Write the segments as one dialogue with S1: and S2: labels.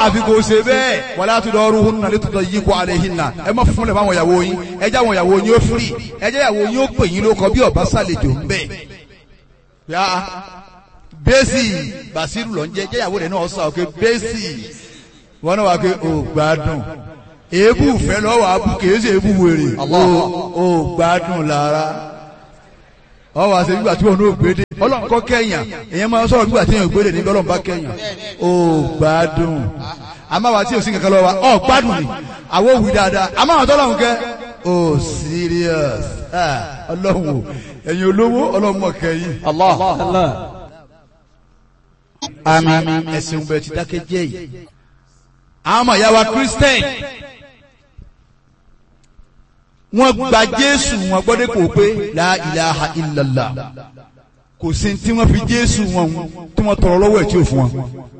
S1: àfi kò ṣe bẹ́ẹ̀ wala tudaruhunna litudayyiqu alayhinna ẹ má fúnlẹ̀ fáwọn ìyàwó yín ẹ jẹ́ àwọn ìyàwó yín ó firi ẹ jẹ́ ìyàwó yín ó pè yín lóko bí ọba sàlejò ń bẹ̀. yá bẹ́sì bàṣírù lọ ń jẹ́ jẹ́ ìyàwó rẹ̀ náà sọ pé bẹ́sì wọn náà wà pé ò gbádùn èébù fẹ́ lọ́wọ́ abú kìí ṣe èébù wèrè ò gbádùn lára ọ wá sí nígbà tí wọn ò gbédè ọlọ́run kọ́ kẹ́yàn èèyàn máa ń sọ̀rọ̀ nígbà tí èèyàn gbédè nígbà ọlọ́run bá kẹ́yàn ó gbádùn àmọ́ àwa tí ò sí kankan lọ́wọ́ wa ọ gbádùn ni àwọn òwì dáadáa àmọ́ àwọn tọ́lọ́run kẹ́ ó serious Ah, ọlọ́run o ẹ̀yin olówó ọlọ́run mọ̀ kẹ́yìn
S2: Allah.
S1: àmín ẹ̀sìn bẹ̀rẹ̀ ti dákẹ́ jẹ́ yìí àwọn ọmọ ìyá wa Christian wọ́n gba Jésù wọn gbọ́dọ̀ kò pé la ilaha illallah kò sí tí wọ́n fi Jésù wọn tí wọ́n tọrọ lọ́wọ́ ẹ̀ tí ò fún wọn.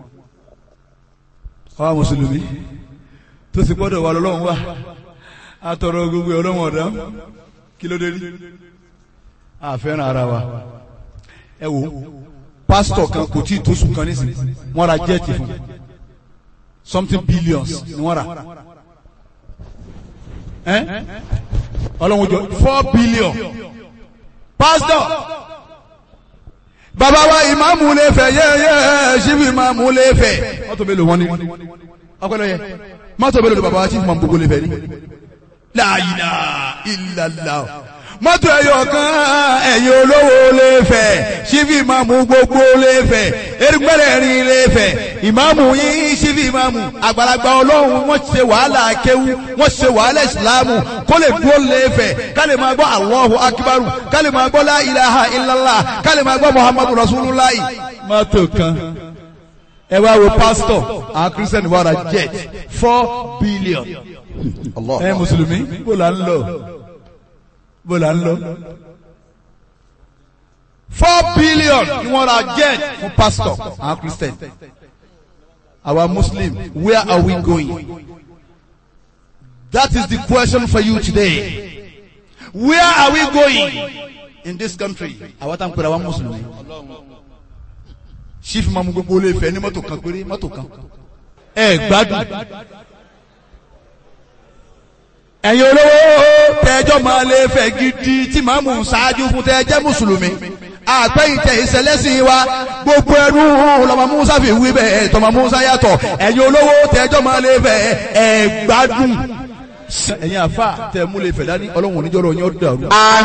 S1: àwa mùsùlùmí tó sì gbọ́dọ̀ wà lọ́wọ́ wa a tọrọ gbogbo ẹ̀ ọlọ́wọ́ ọ̀dá kí ló dé rí a fẹ́ràn ara wa ẹ wo pásítọ̀ kan kò tí ì tó sùn kan nísìnyí wọ́n ra jẹ́ẹ̀tì fún something billions ni wọ́n rà ẹ́ ọlọ́run jọ four billion pastor bàbá wa ìmáàmù lè fẹ́ yẹ́yẹ́ ṣíbi ìmáàmù lè fẹ́ mọ́tò mélòó wọn ni ọpẹlẹ yẹ mọ́tò mélòó bàbá wa tí ìmáàmù gbogbo lè fẹ́ ni la ilaha illallah mọ́tò ẹ̀yọ̀ kan ẹ̀yin olówó lè fẹ́ ṣíbi ìmáàmù gbogbo lè fẹ́ erigbẹ́rẹ́ rin lè fẹ́ ìmáàmù yín ṣíbi ìmáàmù àgbàlagbà ọlọ́run wọ́n ṣe wàhálà akéwú wọ́n ṣe wàhálà ìsìláàmù kó lè dúró lè fẹ́ ká lè máa gbọ́ Allahu akíbarù ká lè máa gbọ́ la ilaha illallah ká lè máa gbọ́ muhammadu rasulullah. mọ́tò kan ẹ wá wo pásítọ̀ àwọn kírísítẹ́nì wàrà jet four billion
S2: Allah.
S1: ẹ mùsùlùmí bó la ń lọ bó la ń lọ. four billion ni wọ́n ra jet fún pastor àwọn christian our muslim where are we going that is the question for you today where are we going in this country àwọn tá à ń pèrè àwọn mùsùlùmí chief mamu gbogbo olè fẹ́ ní mọ́tò kan péré mọ́tò kan ẹ gbádùn ẹ̀yin olówó tẹ́jọ́ máa lè fẹ́ gidi tí màá mú ṣáájú fún tẹ́jẹ́ mùsùlùmí àpẹ́yìntẹ̀ ìṣẹ̀lẹ́sìn wa gbogbo ẹnu lọ́mọ musa fi wí bẹ́ẹ̀ tọmọ musa yàtọ̀ ẹ̀yin olówó tẹ́jọ́ máa lè fẹ́ ẹ̀ gbádùn ẹ̀yin àfa tẹ́ mú lè fẹ́ dání ọlọ́run oníjọ́rọ̀ yín ó dàrú.